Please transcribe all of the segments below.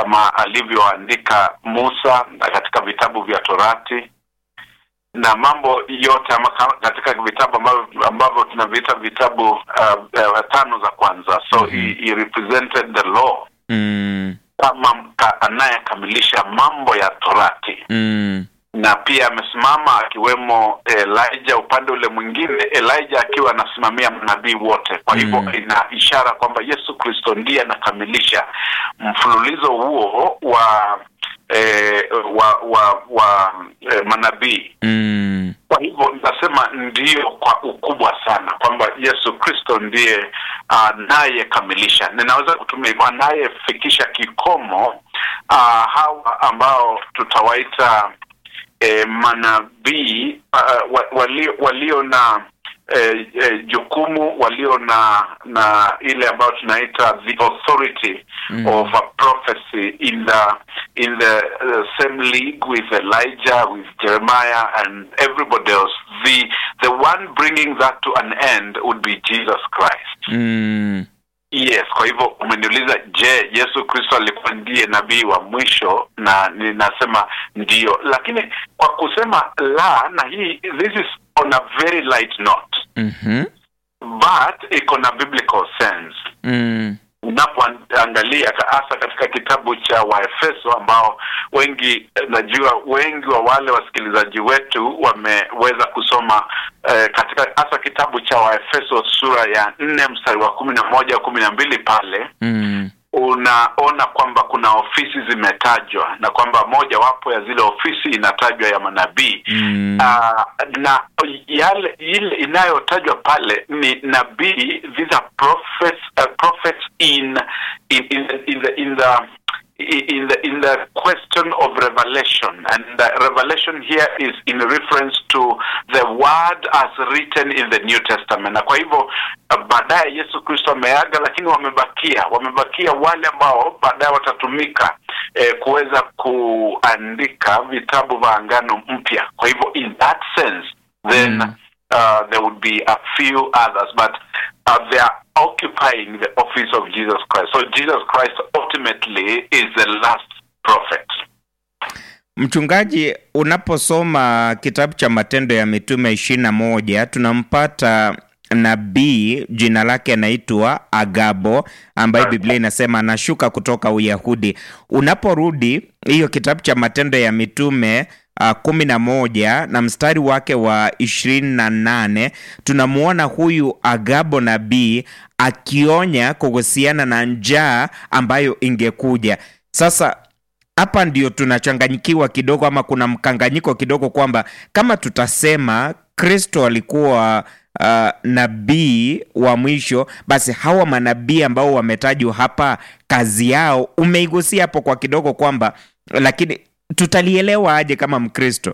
kama alivyoandika Musa na katika vitabu vya Torati na mambo yote ama ka- katika vitabu ambavyo ambavyo tunaviita vitabu uh, uh, tano za kwanza so Mhm. he, he represented the law Mm. kama mka- anayekamilisha mambo ya Torati Mm. na pia amesimama akiwemo Elijah upande ule mwingine, Elijah akiwa anasimamia manabii wote. Kwa hivyo Mm. ina ishara kwamba Yesu Kristo ndiye anakamilisha mfululizo huo wa eh, wa wa, wa eh, manabii. Mm. Kwa hivyo nitasema ndio kwa ukubwa sana kwamba Yesu Kristo ndiye anayekamilisha, ninaweza kutumia hivyo, anayefikisha kikomo uh, hawa ambao tutawaita eh, manabii uh, wa- walio, walio na eh, eh, jukumu walio na na ile ambayo tunaita the authority Mm. of a prophecy in the in the uh, same league with Elijah with Jeremiah and everybody else the the one bringing that to an end would be Jesus Christ Mm. Yes, kwa hivyo umeniuliza, je, Yesu Kristo alikuwa ndiye nabii wa mwisho? Na ninasema ndio, lakini kwa kusema la, na hii this is on a very light note Mhm. but iko na biblical sense Mm. unapoangalia ka- hasa katika kitabu cha Waefeso ambao wengi eh, najua wengi wa wale wasikilizaji wetu wameweza kusoma eh, katika hasa kitabu cha Waefeso sura ya nne mstari wa kumi na moja kumi na mbili pale Mm. unaona kwamba kuna ofisi zimetajwa na kwamba mojawapo ya zile ofisi inatajwa ya manabii Mm. Ah, na yale ile inayotajwa pale ni nabii these are prophets uh, prophets in in in the in the in the in the in the question of revelation and the revelation here is in reference to the word as written in the new testament na kwa hivyo uh, baadaye yesu kristo ameaga lakini wamebakia wamebakia wale ambao baadaye watatumika eh, kuweza kuandika vitabu vya angano mpya kwa hivyo in that sense then Mm. uh, there would be a few others but uh, they are occupying the office of jesus christ so jesus christ ultimately is the last prophet Mchungaji, unaposoma kitabu cha Matendo ya Mitume ishirini na moja tunampata nabii jina lake anaitwa Agabo ambaye Biblia inasema anashuka kutoka Uyahudi. Unaporudi hiyo kitabu cha Matendo ya Mitume uh, kumi na moja na mstari wake wa ishirini na nane tunamwona huyu Agabo nabii akionya kuhusiana na njaa ambayo ingekuja. Sasa hapa ndio tunachanganyikiwa kidogo, ama kuna mkanganyiko kidogo, kwamba kama tutasema Kristo alikuwa uh, nabii wa mwisho, basi hawa manabii ambao wametajwa hapa, kazi yao umeigusia hapo kwa kidogo, kwamba lakini tutalielewa aje kama Mkristo?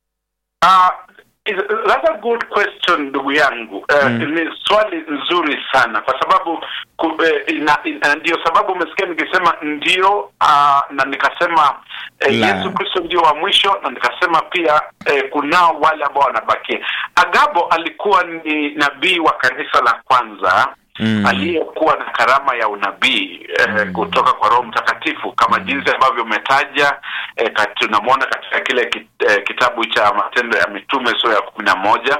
Uh, is- that's a good question ndugu yangu uh, Mm. ni swali nzuri sana kwa sababu ku, eh, ina, ina, ndio sababu umesikia nikisema ndio uh, na nikasema eh, La. Yesu Kristo ndio wa mwisho na nikasema pia eh, kunao wale ambao wanabakia Agabo alikuwa ni nabii wa kanisa la kwanza Mm. aliyekuwa na karama ya unabii eh, Mm. kutoka kwa Roho Mtakatifu kama jinsi ambavyo umetaja eh, kat- tunamwona katika kile ki, eh, kitabu cha Matendo ya Mitume sura ya kumi na moja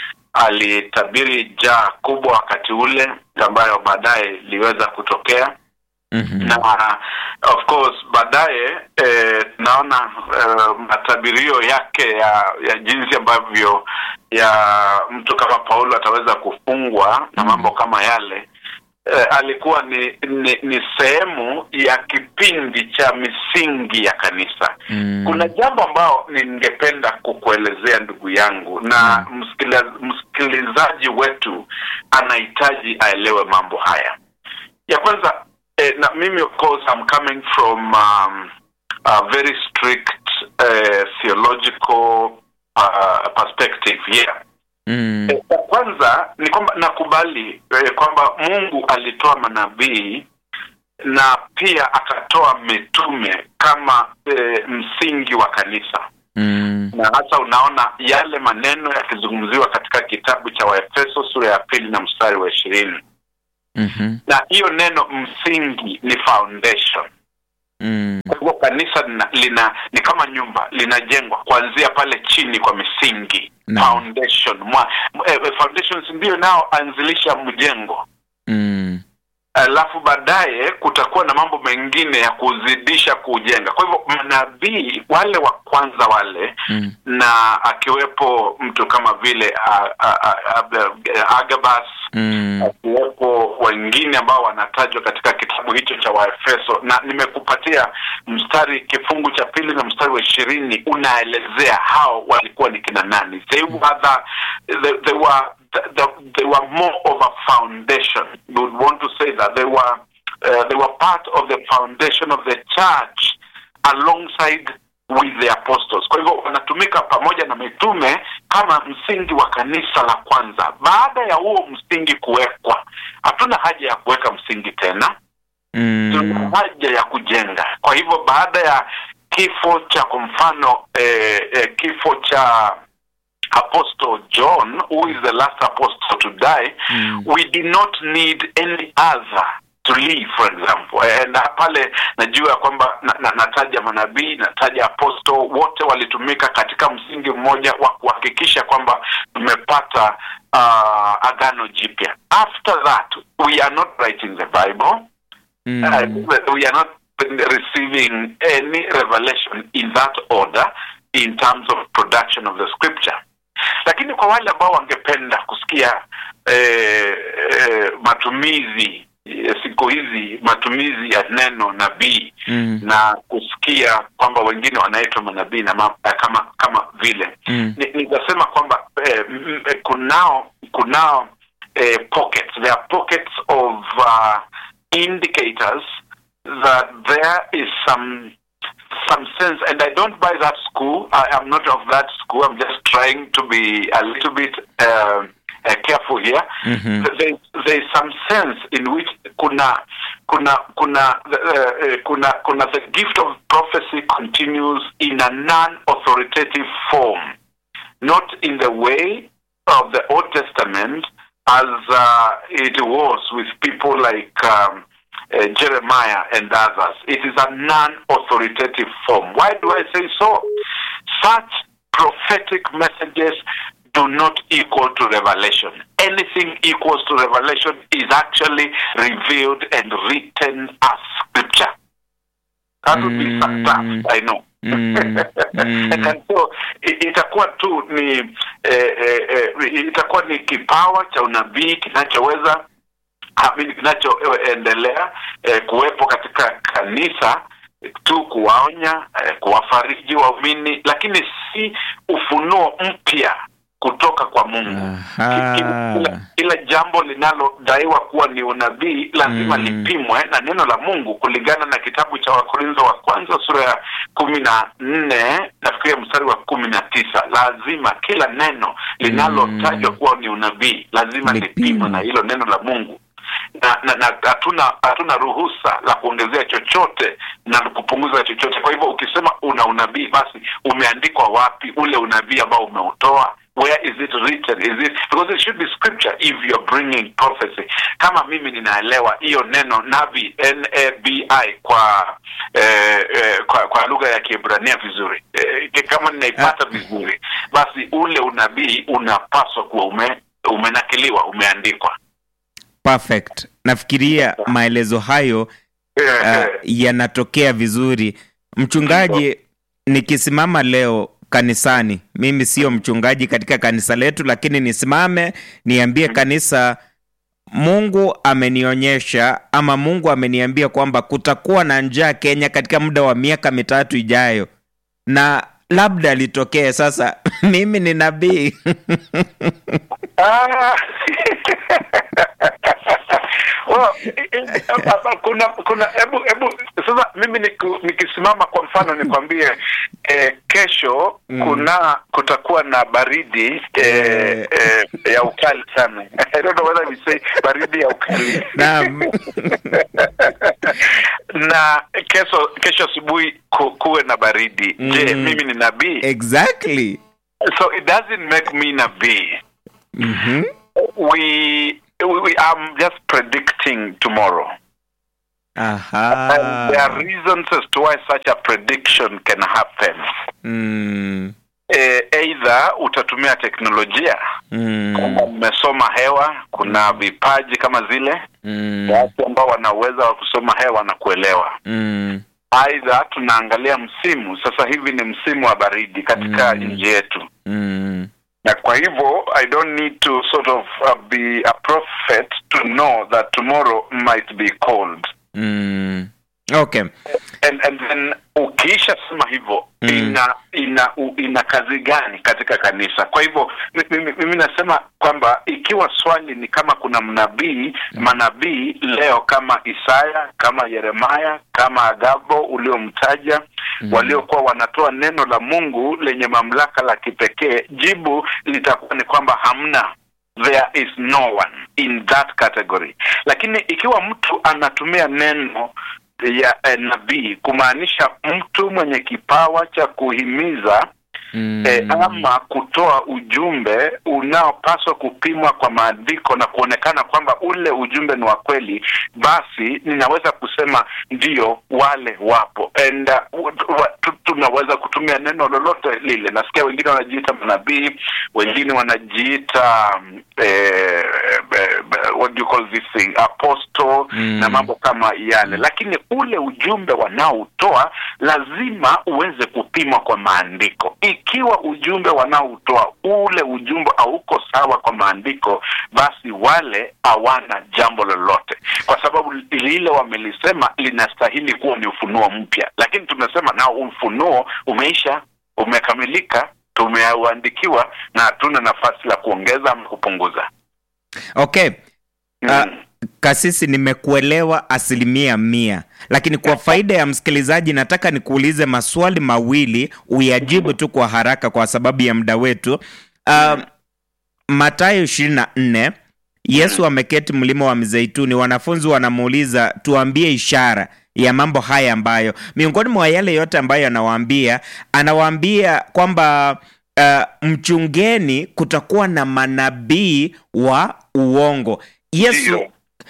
alitabiri jaa kubwa wakati ule ambayo baadaye iliweza kutokea Mhm. na of course baadaye eh, tunaona eh, matabirio yake ya ya jinsi ambavyo ya mtu kama Paulo ataweza kufungwa na mambo kama yale eh, alikuwa ni, ni ni sehemu ya kipindi cha misingi ya kanisa Mm. kuna jambo ambao ningependa kukuelezea ndugu yangu na msikila- msikilizaji wetu anahitaji aelewe mambo haya ya kwanza eh, na mimi of course I'm coming from um, a very strict uh, theological uh, perspective yeah Mm. Eh, ya kwanza ni kwamba nakubali eh, kwamba Mungu alitoa manabii na pia akatoa mitume kama eh, msingi wa kanisa Mm. na hasa unaona yale maneno yakizungumziwa katika kitabu cha Waefeso sura ya pili na mstari wa ishirini Mhm. na hiyo neno msingi ni foundation Mm. Kwa hivyo kanisa lina, lina ni kama nyumba linajengwa kuanzia pale chini kwa misingi Naam. foundation mwa, eh, eh, foundations ndio inayoanzilisha mjengo Mm. alafu baadaye kutakuwa na mambo mengine ya kuzidisha kujenga. Kwa hivyo manabii wale wa kwanza wale Mm. na akiwepo mtu kama vile a- a- a- a- Agabus Mm. akiwepo wengine ambao wanatajwa katika kitabu hicho cha Waefeso, na nimekupatia mstari kifungu cha pili na mstari wa ishirini unaelezea hao walikuwa ni kina nani. They were the, they, they were the, they were more of a foundation. You would want to say that they were uh, they were part of the foundation of the church alongside with the apostles. Kwa hivyo wanatumika pamoja na mitume kama msingi wa kanisa la kwanza. Baada ya huo msingi kuwekwa, hatuna haja ya kuweka msingi tena, tuna Mm. haja ya kujenga. Kwa hivyo baada ya kifo cha kwa mfano eh, eh, kifo cha Apostle John who is the last apostle to die Mm. we do not need any other to live for example eh, na pale najua ya kwamba na, na, nataja manabii nataja apostle wote walitumika katika msingi mmoja wa kuhakikisha kwamba tumepata uh, agano jipya after that we are not writing the bible Mm. uh, we are not receiving any revelation in that order in terms of production of the scripture lakini kwa wale ambao wangependa kusikia eh, eh, matumizi eh, siku hizi matumizi ya neno nabii Mm. na kusikia kwamba wengine wanaitwa manabii na ma, kama kama vile Mm. Ni- nitasema kwamba eh, m- eh, kunao kunao eh, pockets there are pockets of uh, indicators that there is some some sense and I don't buy that school I am not of that school I'm just trying to be a little bit uh, uh, careful here Mhm. there, there is some sense in which kuna kuna kuna uh, uh, kuna kuna the gift of prophecy continues in a non-authoritative form not in the way of the Old Testament as uh, it was with people like um, uh, Jeremiah and others. It is a non-authoritative form. Why do I say so? Such prophetic messages do not equal to revelation. Anything equals to revelation is actually revealed and written as scripture. That would be Mm. tough, I know. Mm. Mm. and so i- itakuwa tu ni eh, eh, eh, itakuwa ni kipawa cha unabii kinachoweza amini kinachoendelea eh, kuwepo katika kanisa tu kuwaonya eh, kuwafariji waumini lakini si ufunuo mpya kutoka kwa mungu Aha. kila, kila, kila jambo linalodaiwa kuwa ni unabii lazima Mm. lipimwe na neno la Mungu kulingana na kitabu cha Wakorintho wa kwanza sura ya kumi na nne nafikiria mstari wa kumi na tisa lazima kila neno linalotajwa Mm. kuwa ni unabii lazima Lipimwe. lipimwe na hilo neno la Mungu na na na hatuna hatuna ruhusa la kuongezea chochote na kupunguza chochote. Kwa hivyo ukisema una unabii, basi umeandikwa wapi ule unabii ambao umeutoa? Where is it written? Is it because it should be scripture if you are bringing prophecy. Kama mimi ninaelewa hiyo neno nabii N A B I kwa eh, eh, kwa, kwa lugha ya Kiebrania vizuri eh, kama ninaipata vizuri, basi ule unabii unapaswa kuwa ume, umenakiliwa, umeandikwa. Perfect. Nafikiria maelezo hayo uh, yanatokea vizuri. Mchungaji, nikisimama leo kanisani, mimi sio mchungaji katika kanisa letu, lakini nisimame niambie kanisa, Mungu amenionyesha ama Mungu ameniambia kwamba kutakuwa na njaa Kenya katika muda wa miaka mitatu ijayo, na labda litokee sasa. mimi ni nabii Ah. Well, i- i- kuna kuna hebu hebu sasa mimi niku- nikisimama kwa mfano nikwambie eh, kesho Mm. kuna kutakuwa na baridi eh, eh, ya ukali sana I don't know whether we say baridi ya ukali Naam. na kesho kesho asubuhi ku, kuwe na baridi je Mm. mimi ni nabii exactly. so it doesn't make me nabii Mhm. we, we, we I'm just predicting tomorrow. and there are Aha. reasons as to why such a prediction can happen Mm. eh, either utatumia teknolojia Mm. kama mmesoma hewa kuna vipaji kama zile Mm. watu ambao wana uwezo wa kusoma hewa na kuelewa Mm. aidha tunaangalia msimu sasa hivi ni msimu wa baridi katika Mm. nchi yetu Mm. na kwa hivyo i don't need to sort of uh, be a prophet to know that tomorrow might be cold Mm. Okay. and, and then ukiisha sema hivyo Mm. ina ina u, ina kazi gani katika kanisa kwa hivyo mi- mimi, mimi nasema kwamba ikiwa swali ni kama kuna mnabii manabii leo kama isaya kama yeremaya kama agabo uliomtaja Mm. waliokuwa wanatoa neno la mungu lenye mamlaka la kipekee jibu litakuwa ni kwamba hamna there is no one in that category lakini ikiwa mtu anatumia neno ya eh, nabii kumaanisha mtu mwenye kipawa cha kuhimiza Mm. eh, ama kutoa ujumbe unaopaswa kupimwa kwa maandiko na kuonekana kwamba ule ujumbe ni wa kweli, basi ninaweza kusema ndio, wale wapo and uh, wa- tu- tunaweza kutumia neno lolote lile. Nasikia wengine wanajiita manabii, wengine wanajiita um, eh, eh, what do you call this thing apostle Mm. na mambo kama yale, lakini ule ujumbe wanaoutoa lazima uweze kupimwa kwa maandiko. Ikiwa ujumbe wanaoutoa ule ujumbe hauko sawa kwa maandiko, basi wale hawana jambo lolote, kwa sababu lile wamelisema linastahili kuwa ni ufunuo mpya, lakini tumesema nao ufunuo umeisha, umekamilika, tumeuandikiwa na hatuna nafasi la kuongeza ama kupunguza. Okay. Ah, Mm. Kasisi, nimekuelewa asilimia mia, lakini kwa faida ya msikilizaji nataka nikuulize maswali mawili uyajibu tu kwa haraka kwa sababu ya muda wetu. Uh, Mathayo ishirini na nne Yesu ameketi mlima wa Mizeituni, wanafunzi wanamuuliza tuambie ishara ya mambo haya ambayo miongoni mwa yale yote ambayo anawaambia anawaambia kwamba uh, mchungeni, kutakuwa na manabii wa uongo. Yesu Ndio.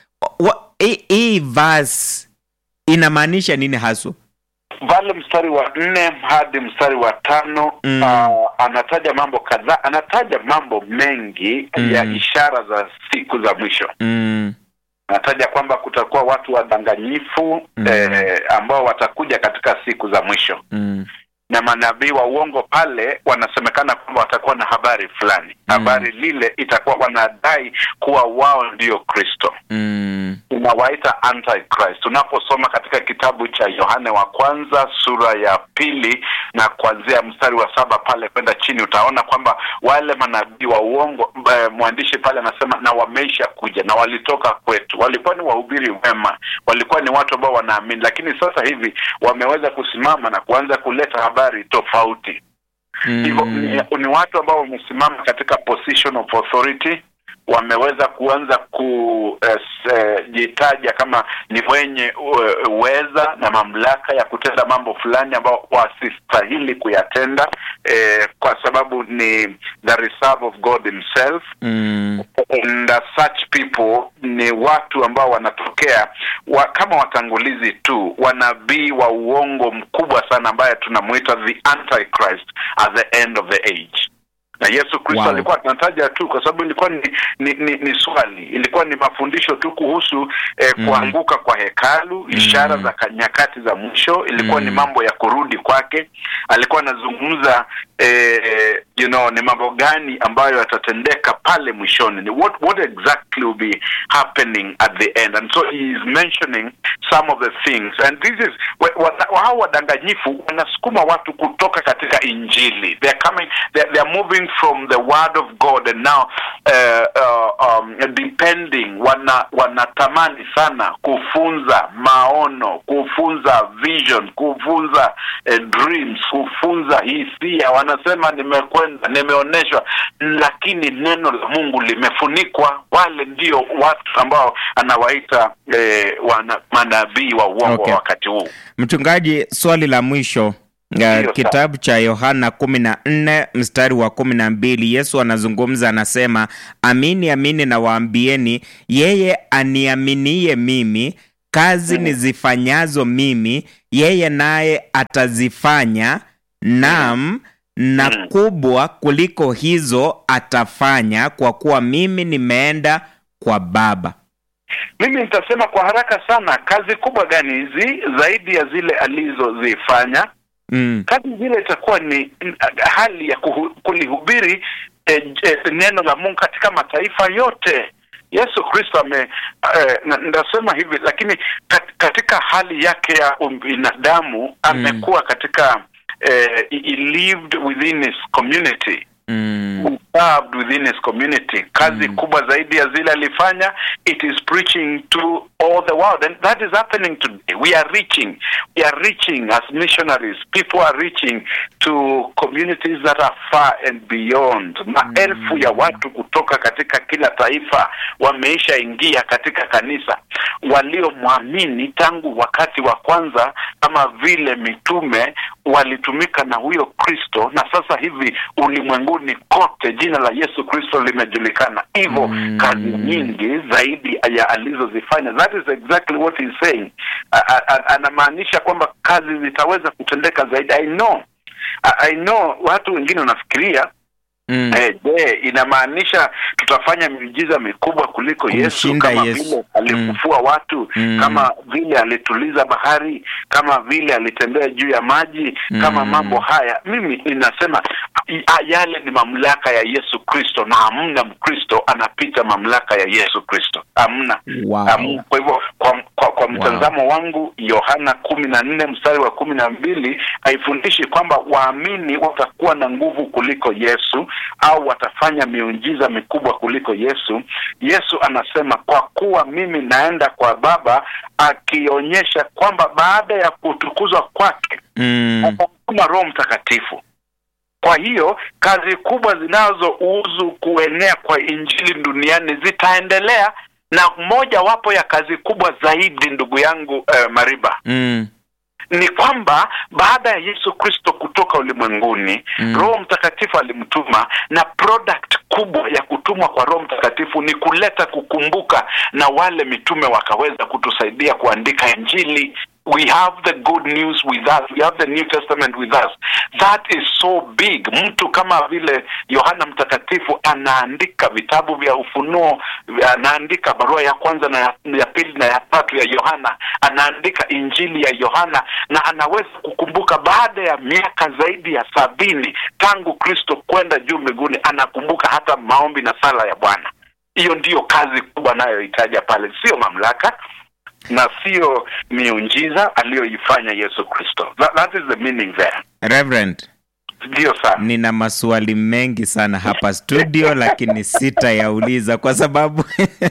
wa- hii- hii verse inamaanisha nini haswa? pale mstari wa nne hadi mstari wa tano Mm. ah, anataja mambo kadhaa anataja mambo mengi Mm. ya ishara za siku za mwisho Mm, anataja kwamba kutakuwa watu wadanganyifu Mm. eh, ambao watakuja katika siku za mwisho mm, na manabii wa uongo pale wanasemekana kwamba watakuwa na habari fulani habari lile itakuwa wanadai kuwa wao ndio kristo mm, tunawaita antichrist unaposoma katika kitabu cha yohane wa kwanza sura ya pili na kuanzia mstari wa saba pale kwenda chini utaona kwamba wale manabii wa uongo eh, mwandishi pale anasema na wameisha kuja na walitoka kwetu walikuwa ni wahubiri wema walikuwa ni watu ambao wanaamini lakini sasa hivi wameweza kusimama na kuanza kuleta habari tofauti hivyo mm, ni, ni watu ambao wamesimama katika position of authority wameweza kuanza kujitaja kama ni wenye uh, uweza na mamlaka ya kutenda mambo fulani ambao wasistahili kuyatenda eh, kwa sababu ni the reserve of God himself mm, and uh, such people ni watu ambao wanatokea wa, kama watangulizi tu wanabii wa uongo mkubwa sana ambaye tunamuita the antichrist at the end of the age na yesu kristo Wow. alikuwa anataja tu kwa sababu ilikuwa ni, ni, ni, ni swali ilikuwa ni mafundisho tu kuhusu eh, Mm. kuanguka kwa hekalu ishara Mm. za ka- nyakati za mwisho ilikuwa Mm. ni mambo ya kurudi kwake alikuwa anazungumza eh, you know ni mambo gani ambayo yatatendeka pale mwishoni ni what, what exactly will be happening at the end and so he is mentioning some of the things and this is wa- wa- hao wadanganyifu wanasukuma watu kutoka katika injili they are coming they, they are moving from the word of god and now uh, uh, um, depending wana wanatamani sana kufunza maono kufunza vision kufunza eh, dreams kufunza hisia wanasema nimekwenda nimeonyeshwa lakini neno la mungu limefunikwa wale ndio watu ambao anawaita eh, wana, manabii wa uongo Okay. wa wakati huu Mchungaji, swali la mwisho Ndiyo, Uh, kitabu cha Yohana kumi na nne mstari wa kumi na mbili Yesu anazungumza anasema, amini amini nawaambieni, yeye aniaminiye mimi, kazi nizifanyazo mimi yeye naye atazifanya nam na Mm. kubwa kuliko hizo atafanya kwa kuwa mimi nimeenda kwa baba mimi nitasema kwa haraka sana kazi kubwa gani hizi zaidi ya zile alizozifanya mm. kazi zile itakuwa ni n- hali ya kuhu, kulihubiri eh, eh, neno la mungu katika mataifa yote yesu kristo ame eh, na- ndasema hivi lakini kat, katika hali yake ya ubinadamu amekuwa katika eh, he he lived within his community Mm. who served within his community kazi Mm. kubwa zaidi ya zile alifanya it is preaching to all the world and that is happening today we are reaching we are reaching as missionaries people are reaching to communities that are far and beyond maelfu ya watu kutoka katika kila taifa wameisha ingia katika kanisa waliomwamini tangu wakati wa kwanza kama vile mitume walitumika na huyo kristo na sasa hivi ulimwenguni kote jina la yesu kristo limejulikana hivyo Mm. kazi nyingi zaidi ya alizozifanya that is exactly what he's saying A- a- a- anamaanisha kwamba kazi zitaweza kutendeka zaidi i know I, I know watu wengine wanafikiria Mm. Eh, je, inamaanisha tutafanya miujiza mikubwa kuliko Yesu Kumshinda kama Yesu. vile alifufua watu Mm. kama vile alituliza bahari kama vile alitembea juu ya maji kama Mm. mambo haya mimi ninasema i- a- yale ni mamlaka ya Yesu Kristo na hamna Mkristo anapita mamlaka ya Yesu Kristo hamna Wow. Hamna. kwa hivyo kwa, kwa, kwa mtazamo wangu Yohana kumi na nne mstari wa kumi na mbili haifundishi kwamba waamini watakuwa na nguvu kuliko Yesu au watafanya miujiza mikubwa kuliko Yesu. Yesu anasema kwa kuwa mimi naenda kwa Baba, akionyesha kwamba baada ya kutukuzwa kwake Mm. atamtuma Roho Mtakatifu. Kwa hiyo kazi kubwa zinazouzu kuenea kwa injili duniani zitaendelea, na moja wapo ya kazi kubwa zaidi, ndugu yangu eh, Mariba, Mm. ni kwamba baada ya Yesu Kristo kutoka ulimwenguni Mm. Roho Mtakatifu alimtuma, na product kubwa ya kutumwa kwa Roho Mtakatifu ni kuleta kukumbuka, na wale mitume wakaweza kutusaidia kuandika Injili. We have the good news with us. We have the New Testament with us. That is so big. Mtu kama vile Yohana Mtakatifu anaandika vitabu vya Ufunuo, anaandika barua ya kwanza na ya, ya pili na ya tatu ya Yohana, anaandika Injili ya Yohana na anaweza kukumbuka baada ya miaka zaidi ya sabini tangu Kristo kwenda juu mbinguni, anakumbuka hata maombi na sala ya Bwana. Hiyo ndiyo kazi kubwa anayohitaja pale, sio mamlaka na sio miujiza aliyoifanya Yesu Kristo. That, that is the meaning there. Reverend, Ndiyo sana. nina maswali mengi sana hapa studio lakini sitayauliza kwa sababu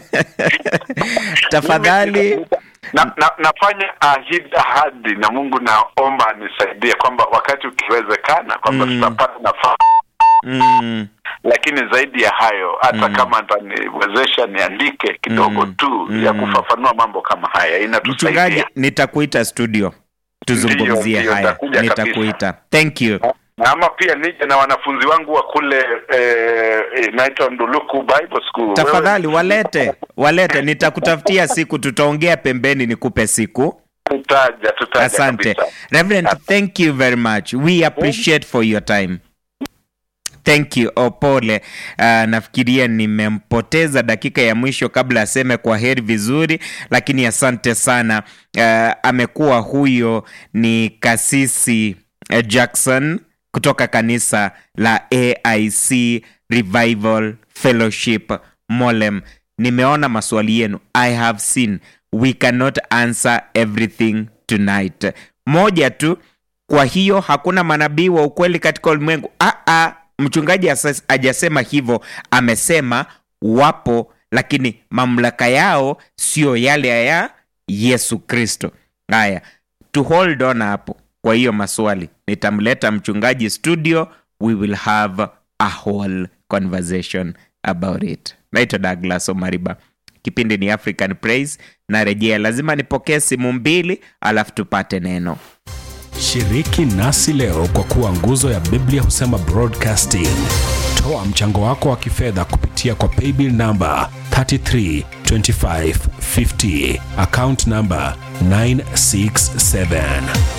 tafadhali na, na, nafanya ahidi ahadi na Mungu, naomba anisaidie kwamba wakati ukiwezekana kwamba Mm. tutapata nafasi, mm, lakini zaidi ya hayo hata Mm. kama ataniwezesha niandike kidogo Mm. tu ya Mm. kufafanua mambo kama haya mchungaji inatusaidia. nitakuita studio tuzungumzie Ndiyo, ndiyo, haya nitakuja nitakuita thank you Na ama pia nije na wanafunzi wangu wa kule eh, inaitwa Nduluku Bible School. tafadhali Wewe- walete walete nitakutafutia siku tutaongea pembeni nikupe siku Tutaja, tutaja asante kabisa. reverend thank you very much we appreciate for your time thank you opole uh, nafikiria nimempoteza dakika ya mwisho kabla aseme kwa heri vizuri lakini asante sana uh, amekuwa huyo ni kasisi uh, jackson kutoka kanisa la aic revival fellowship molem nimeona maswali yenu i have seen we cannot answer everything tonight moja tu kwa hiyo hakuna manabii wa ukweli katika ulimwengu ah, ah, mchungaji asas- hajasema hivyo amesema wapo lakini mamlaka yao sio yale ya yesu kristo haya to hold on hapo kwa hiyo maswali nitamleta mchungaji studio we will have a whole conversation about it naitwa douglas omariba kipindi ni african praise narejea lazima nipokee simu mbili alafu tupate neno Shiriki nasi leo kwa kuwa nguzo ya Biblia husema broadcasting. Toa mchango wako wa kifedha kupitia kwa paybill namba 33 25 50. Account number 967.